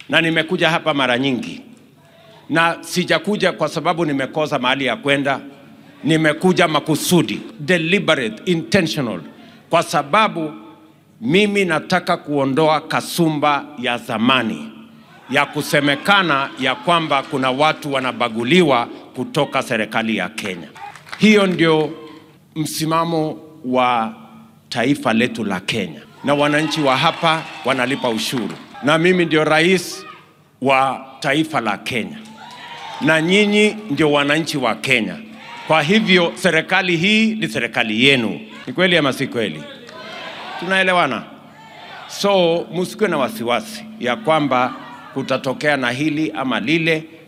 na nimekuja hapa mara nyingi, na sijakuja kwa sababu nimekosa mahali ya kwenda. Nimekuja makusudi, deliberate, intentional, kwa sababu mimi nataka kuondoa kasumba ya zamani ya kusemekana ya kwamba kuna watu wanabaguliwa kutoka serikali ya Kenya. Hiyo ndio msimamo wa taifa letu la Kenya, na wananchi wa hapa wanalipa ushuru, na mimi ndio rais wa taifa la Kenya, na nyinyi ndio wananchi wa Kenya. Kwa hivyo serikali hii ni serikali yenu. Ni kweli ama si kweli? Tunaelewana? So msikuwe na wasiwasi ya kwamba kutatokea na hili ama lile.